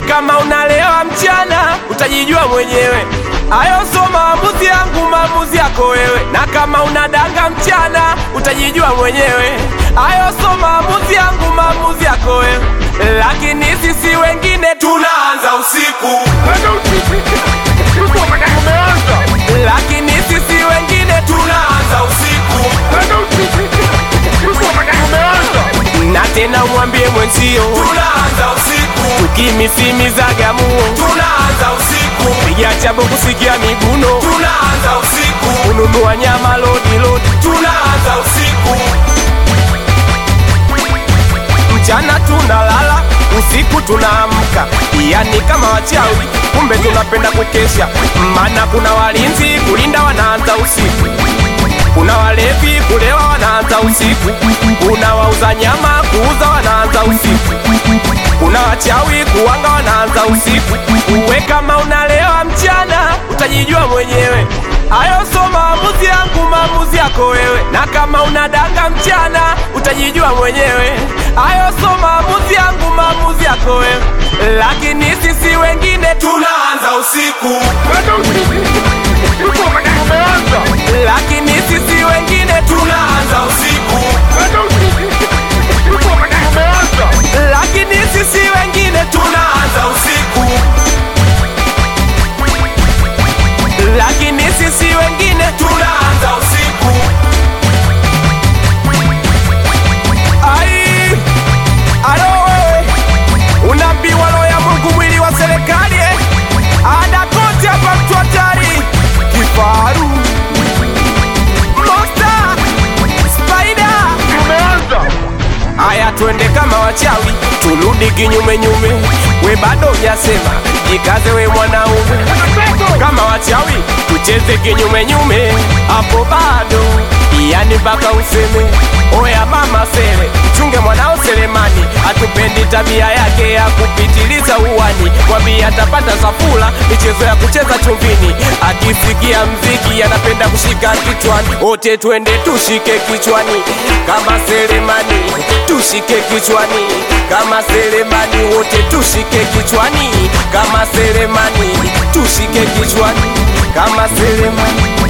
kama unalewa mchana utajijua mwenyewe. Hayo so maamuzi yangu, maamuzi yako wewe. Na kama unadanga mchana utajijua mwenyewe. Hayo so maamuzi yangu, maamuzi yako wewe. Lakini sisi wengine tunaanza usiku, lakini sisi wengine tunaanza usiku. Na tena umwambie mwenzio tunaanza usiku, tukimisimizaga muo tunaanza usiku, piga chabo kusikia miguno tunaanza usiku, kununua nyama lodi lodi tunaanza usiku, mchana tunalala usiku tunaamka, yani kama wachawi, kumbe tunapenda kukesha, maana kuna walinzi kulinda wanaanza usiku kuna walevi kulewa wanaanza usiku, kuna wauza nyama kuuza wanaanza usiku, kuna wachawi kuwanga wanaanza usiku. Uwe kama unalewa mchana utajijua mwenyewe. Hayo so maamuzi yangu, maamuzi yako wewe. Na kama unadanga mchana utajijua mwenyewe. Hayo so maamuzi yangu, maamuzi yako wewe. Lakini sisi wengine tunaanza usiku, lakini sisi wengine tunaanza usiku, lakini sisi wengine tunaanza usiku, lakini sisi wengine tunaanza usiku. Ai, alo wewe, unaambiwa roho ya Mungu mwili wa serikali eh? Ada kote hapa mtu hatari, kifaru, monster, spider Aya, twende kama wachawi, turudi kinyume nyume. We bado hujasema, jikaze we mwanaume. Kama wachawi, tucheze kinyume nyume, hapo bado yani mpaka useme oya mama sele, chunge mwanao Selemani, hatupendi tabia yake ya kupitiliza uwani. Mwambie atapata safula, michezo ya kucheza chumvini, akisikia mziki anapenda kushika kichwani. Wote twende tushike kichwani kama Selemani, tushike kichwani kama Selemani, wote tushike kichwani kama Selemani, tushike kichwani kama Selemani.